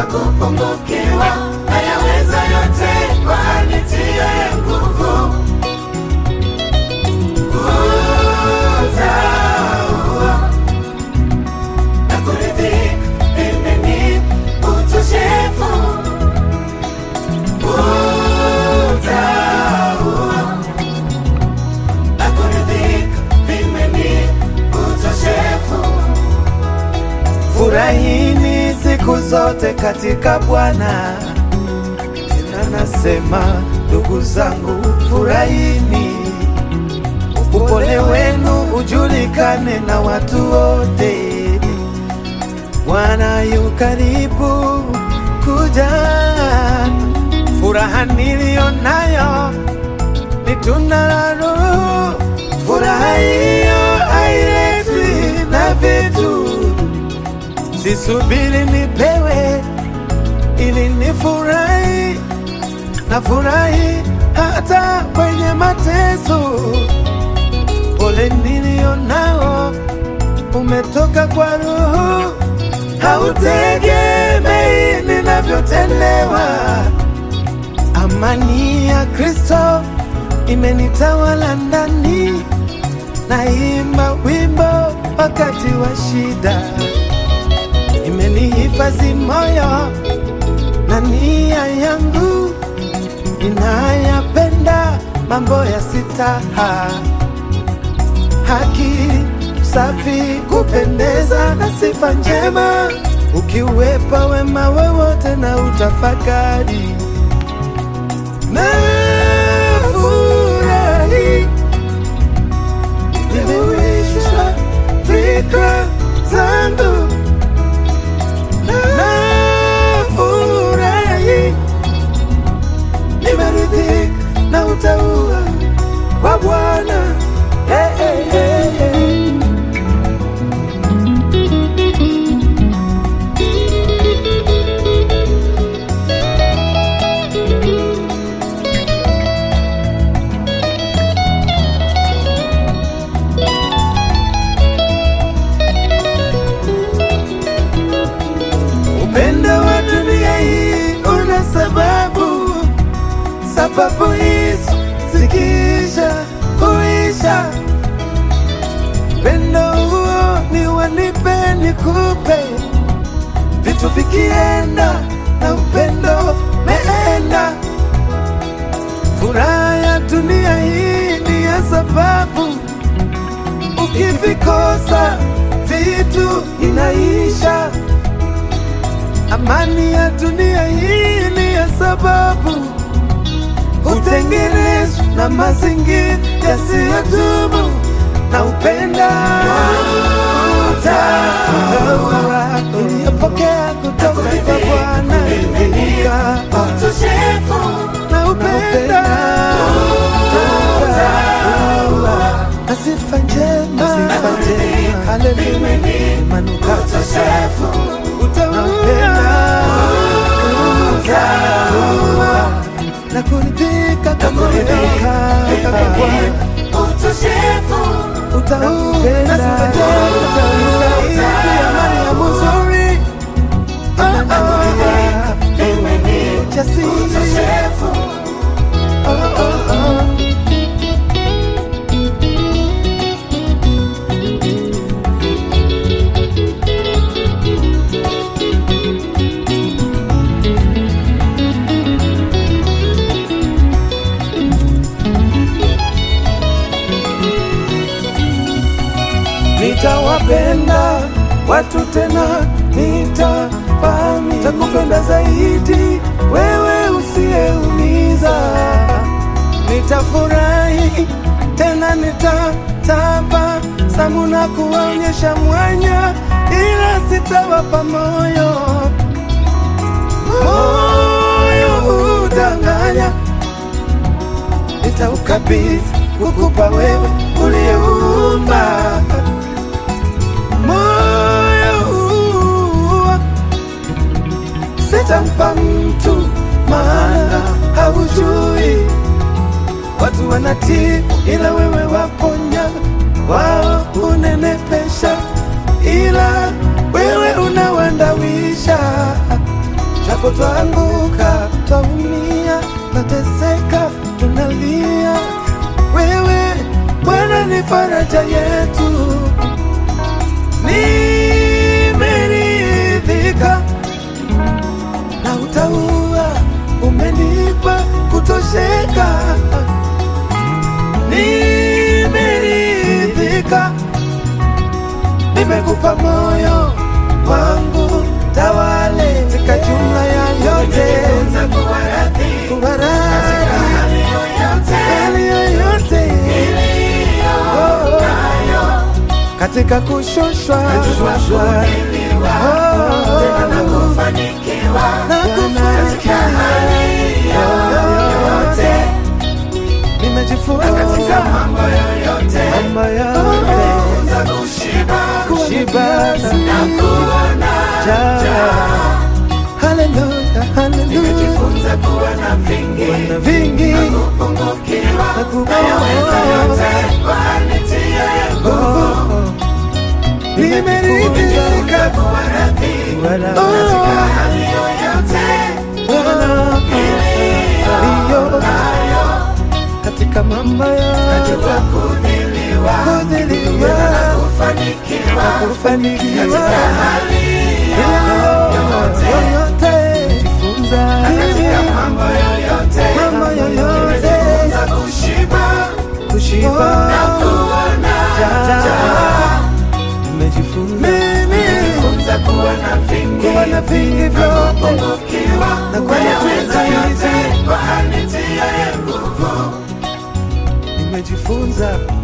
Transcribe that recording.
kupungukiwa, nayaweza yote kwa anitiaye nguvu. Utaua na kuridhika, mimi ni utoshefu. Utaua na kuridhika, mimi ni utoshefu. Furahini siku zote katika Bwana. Tena nasema ndugu zangu, furahini, upole wenu ujulikane na watu wote. Bwana yu karibu kuja. Furaha niliyo nayo ni tunda la Roho. Furaha hiyo hailetwi na vitu Sisubiri nipewe ili nifurahi, na furahi hata kwenye mateso. Pole nilio nao umetoka kwa Roho, hautegemei ninavyotendewa. Amani ya Kristo imenitawala ndani, naimba wimbo wakati wa shida imenihifadhi moyo na nia yangu inayapenda mambo ya sitaha, haki, safi, kupendeza na sifa njema, ukiwepa wema wowote na utafakari na furahi nimewishwa fikra zangu nafurahi, nimeridhika na utaua wa Bwana. Hey, hey, hey, hey. Upendo wa dunia hii una sababu, sababu hizo zikiisha huisha. Upendo huo ni wanipe nikupe, vitu vikienda na upendo meenda. Furaha ya dunia hii ni ya sababu, ukivikosa vitu inaisha. Amani ya dunia hii ni ya sababu hutengenezwa na mazingira yasiyodumu na upenda utaua iliyopokea kutoka kwa Bwana imenika Utoshefu na upenda utaua na sifa njema haleluya imanuka utoshefu utaupenda utaua na kuridhika kama kuridhika kama Bwana utoshefu utaupenda utaisaidia Mariamu nzuri inanyoa jasiri utoshefu oh, oh, oh. nitawapenda watu tena, nitapami takupenda zaidi wewe usiyeumiza. Nitafurahi tena, nitataba samu na kuwaonyesha mwanya, ila sitawapa moyo moyo udanganya, nitaukabidhi kukupa wewe uliyeumba moyo huu sitampa mtu, maana haujui watu wanatii, ila wewe waponya, wao unenepesha, ila wewe unawandawisha. japo twaanguka, twaumia, twateseka, tunalia, wewe Bwana ni faraja yetu. Nimeridhika na utaua, umenipa kutosheka. Nimeridhika, nimekupa moyo wangu, tawale katika jumla ya yote, Nimejifunza kuwa radhi kuwa radhi hali yoyote hali yoyote iliyo Oh, nayo. katika kushushwa Kujua kuvumiliwa, tena na kufanikiwa na katika kufanikiwa. hali yoyote, Nimejifunza katika mambo yoyote, mambo yote nimejifunza kushiba kushiba na kuona njaa. Haleluya, haleluya. nimejifunza kuwa na vingi Wana vingi kupungukiwa na kupungukiwa. nayaweza yote kwa anitia nguvu. nimeridhika kuwa radhi Wala katika hali yoyote Bwana aliyo nayo, katika mambo yote najua kudhiliwa kudhiliwa na kufanikiwa kufanikiwa katika hali yoyote, yoyote jifunza katika mambo yoyote, mambo yoyote nimejifunza kushiba kushiba na kuona njaa. nimejifunza Nimejifunza kuwa na vingi kuwa na vingi vyote kupungukiwa Na kuwa na nayaweza vingi. yote kwa anitia nguvu. nimejifunza